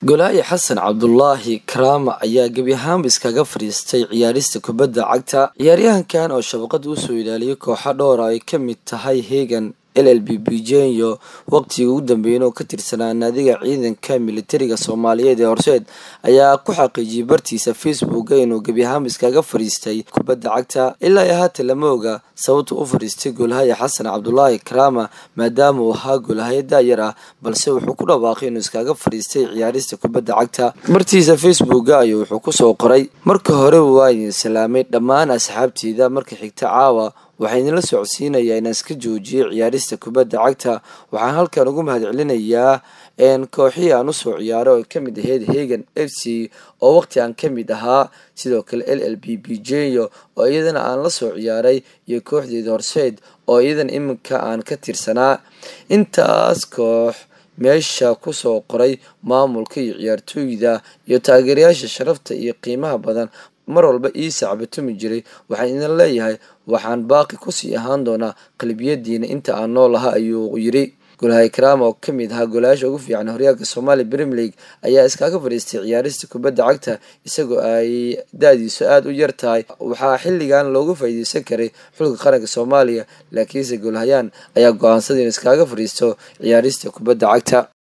golaayi xasan cabdulaahi karaama ayaa gebi ahaanba iskaga fadhiistay ciyaarista kubadda cagta ciyaaryahankan oo shabaqada usoo ilaaliyay kooxo dhowra ay ka mid tahay hegan l l b bijenyo waqtigii ugu dambeeyeen oo ka tirsanaa naadiga ciidanka militariga soomaaliyeed ee horseed ayaa ku xaqiijiyay bartiisa facebooka inuu gebi ahaanba iskaga fadhiistay kubadda cagta ilaa iyo haatan lama oga sababta u fadhiistay goolhaya xasan cabdulaahi karaama maadaama uu ahaa goolhaya daayar ah balse wuxuu ku dhawaaqay inuu iskaga fadhiistay ciyaarista kubadda cagta bartiisa facebooka ayuu wuxuu kusoo qoray marka hore waa idin salaamay dhammaan asxaabteyda marka xigta caawa waxaa idinla socodsiinayaa inaan iska joojiyay ciyaarista kubadda cagta waxaan halkan ugu mahad celinayaa kooxihii aan usoo ciyaaray oo kamid ahayd hegan f c oo waqti aan kamid ahaa sidoo kale l l b b jenyo oo iyadana aan la soo ciyaaray iyo kooxdeeda horseed oo iyadana iminka aan ka tirsanaa intaas koox meesha kusoo qoray maamulka iyo ciyaartooyda iyo taageerayaasha sharafta iyo qiimaha badan mar walba ii sacbatumi jiray waxaan idin leeyahay waxaan baaqi kusii ahaan doonaa qalbiyadiina inta aan nool aha ayuu yiri golhaye karaama oo kamid ahaa golayaasha ugu fiican horyaalka soomaaliya premier league ayaa iskaga fadhiistay ciyaarista kubadda cagta isagoo ay da-diisu aada u yar tahay waxaa xilligan loogu faa'iideysan karay xulka qaranka soomaaliya laakiinse golhayaan ayaa go-aansaday inuu iskaga fadhiisto ciyaarista kubadda cagta